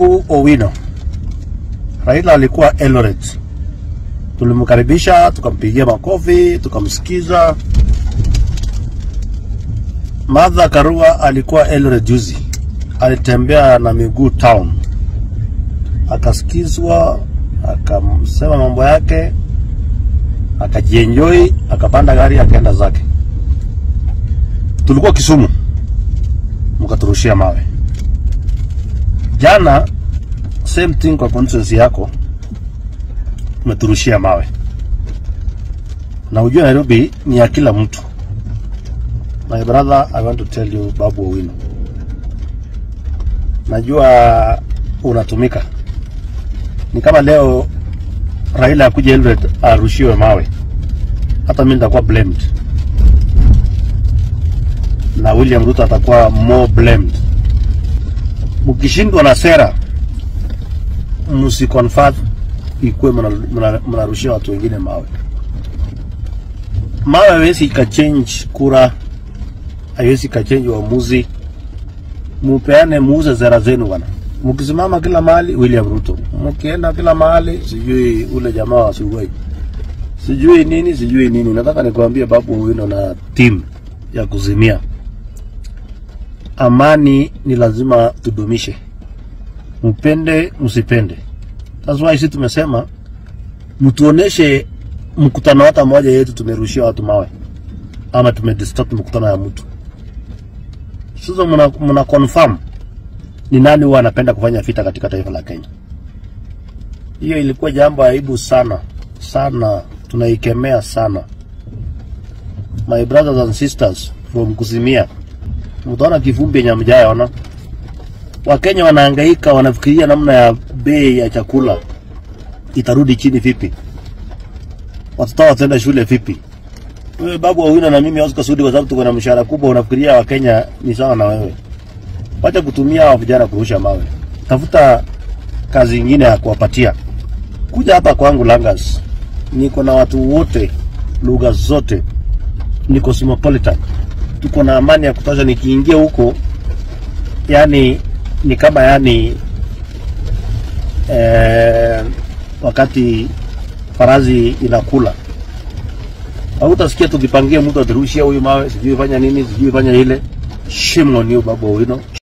Babu Owino. Raila alikuwa Eldoret, tulimkaribisha tukampigia makofi tukamsikiza. Martha Karua alikuwa Eldoret juzi, alitembea na miguu town, akasikizwa, akamsema mambo yake, akajienjoy, akapanda gari akaenda zake. Tulikuwa Kisumu, mkaturushia mawe. Jana same thing kwa constituency yako, umeturushia mawe, na ujue Nairobi ni ya kila mtu. My brother, I want to tell you Babu Owino, najua unatumika. Ni kama leo Raila akuja Eldoret arushiwe mawe, hata mimi nitakuwa blamed na William Ruto atakuwa more blamed. Mkishindwa na sera, msiconfirm ikuwe mnarushia watu wengine mawe. Mawe haiwezi ikachange kura, haiwezi ikachange uamuzi. Mupeane, muuze sera zenu bwana. Mkisimama kila mahali William Ruto, mkienda kila mahali sijui ule jamaa wa Sugoi, sijui nini sijui nini. Nataka nikwambie Babu Owino na team ya kuzimia amani ni lazima tudumishe, mpende msipende. That's why sisi tumesema mtuoneshe mkutano hata moja yetu tumerushia watu mawe ama tumedistort mkutano ya mtu. Sasa mna, mna confirm ni nani huwa anapenda kufanya vita katika taifa la Kenya. Hiyo ilikuwa jambo aibu sana sana, tunaikemea sana. My brothers and sisters from Kuzimia, mtaona kivumbi yenye mjayaona. Wakenya wanahangaika, wanafikiria namna ya bei ya chakula itarudi chini vipi, watoto wataenda shule vipi. Wewe Babu Owino na mimi Oscar Sudi, kwa sababu tuko na mshahara kubwa, unafikiria Wakenya ni sawa na wewe? Wacha kutumia hawa vijana kurusha mawe, tafuta kazi ingine ya kuwapatia. Kuja hapa kwangu Langas, niko na watu wote, lugha zote, ni cosmopolitan, tuko na amani ya kutosha. Nikiingia huko yani ni kama yani eh, wakati farazi inakula hautasikia tukipangia mtu atirushia huyu mawe, sijui fanya nini, sijui fanya ile. Shame on you Babu Owino.